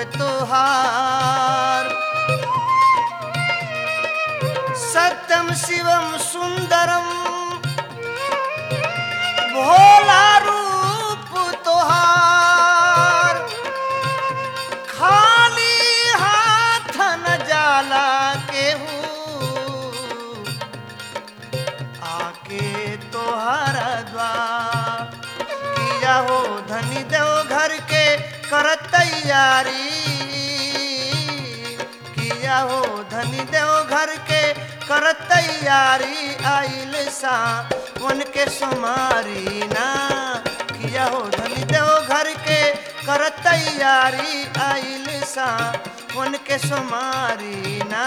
तोहार सत्यम शिवम सुंदरम भोला रूप तोहार खाली हाथ न जाला केहू आके तोहर द्वार किया हो धनी देव घर के कर तैयारी किया हो धनी देव घर के कर तैयारी आइल सा वन के सुमारी ना किया हो धनी देव घर के कर तैयारी आइल सा वन के सुमारी ना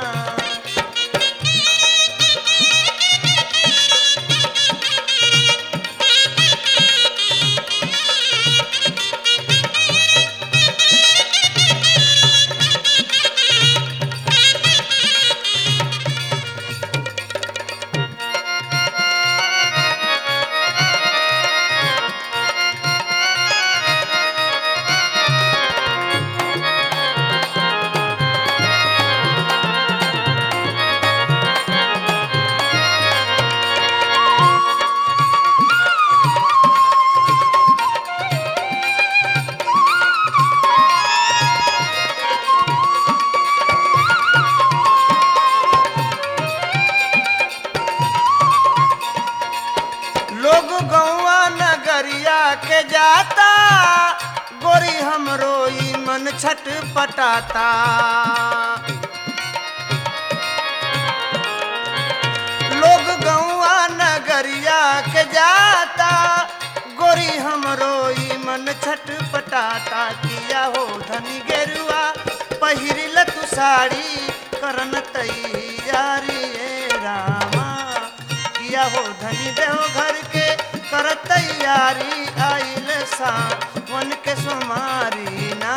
लोग गौवा नगरिया के जाता गोरी हमरो ई मन छट पटाता लोग गौवा नगरिया के जाता गोरी हमरो ई मन छट पटाता किया हो धनी गेरुआ पहिरिल तू साड़ी करन तैयारी ए रामा किया हो धनी देव घर के कर तैयारी आइल सा वन के सुमारी ना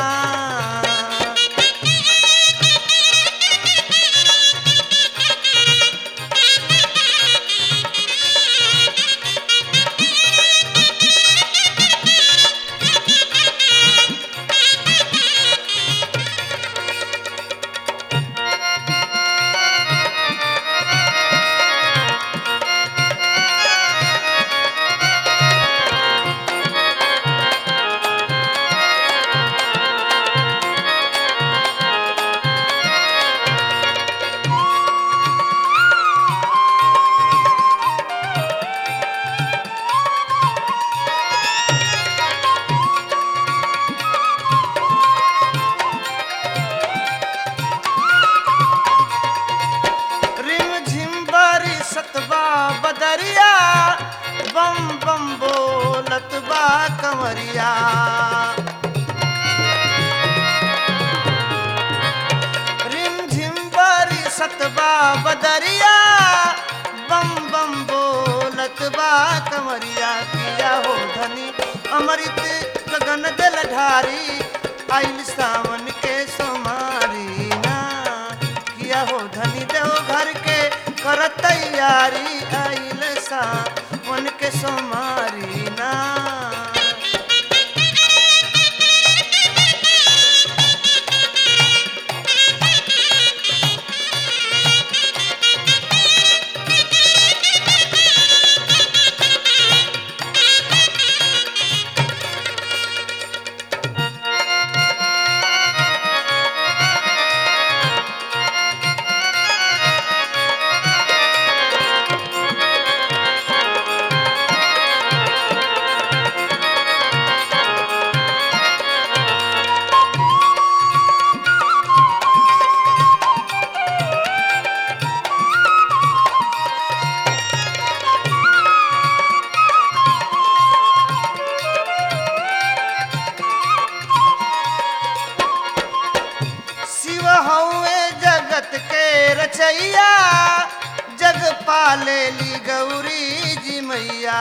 रिम झिम बरी सतबा बदरिया बम बम बोलत बा कंवरिया रिम झिम बरी सतबा बदरिया बम बम बोलत बा कंवरिया किया हो धनी अमृत गगन दल ढारी आइल सावन के सोमारी ना किया हो धनी देव घर के कर तैयारी आइल सा मन के सोमारी ना शिव हौवे जगत के रचैया जग पाले ली गौरी जी मैया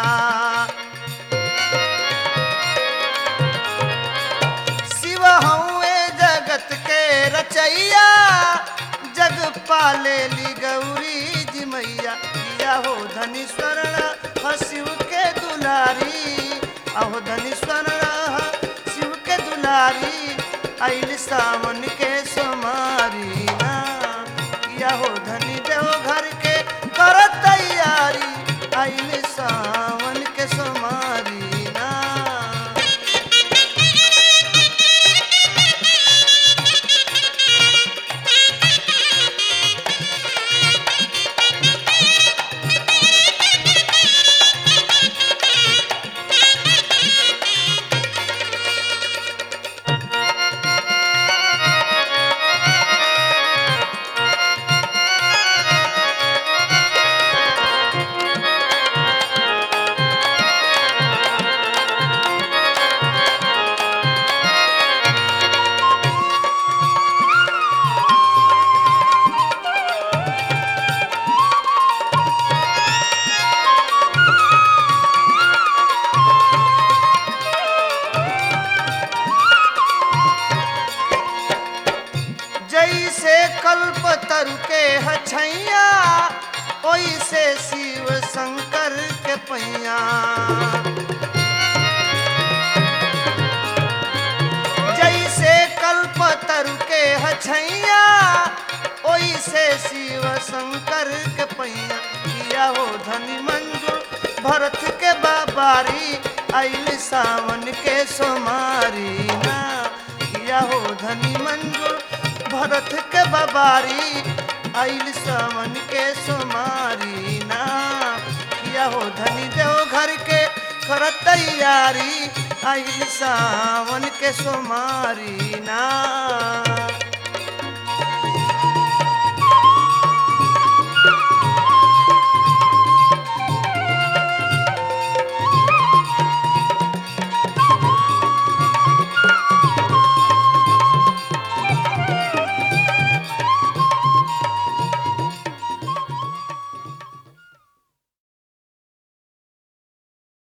शिव हौवे जगत के रचैया जग पाले ली गौरी जी मैया किया हो धनी स्वर्ण ह शिव के दुलारी अहो धनी स्वर्ण ह शिव के दुलारी आइल सावन के सोमारी ना किया हो धनी देव घर के कर तैयारी आइल सावन के सोमारी ना जैसे कल्प तरु के हछैया ओइसे शिव शंकर के पैया जैसे कल्प तरु के हछैया ओइसे शिव शंकर के पैया किया हो धनी मंजूर भरत के बाबारी आइल सावन के सोमारी ना किया हो धनी मंजूर भरत के बाबारी आइल सावन के सोमारी ना किया हो धनी देव घर के कर तैयारी आइल सावन के सोमारी ना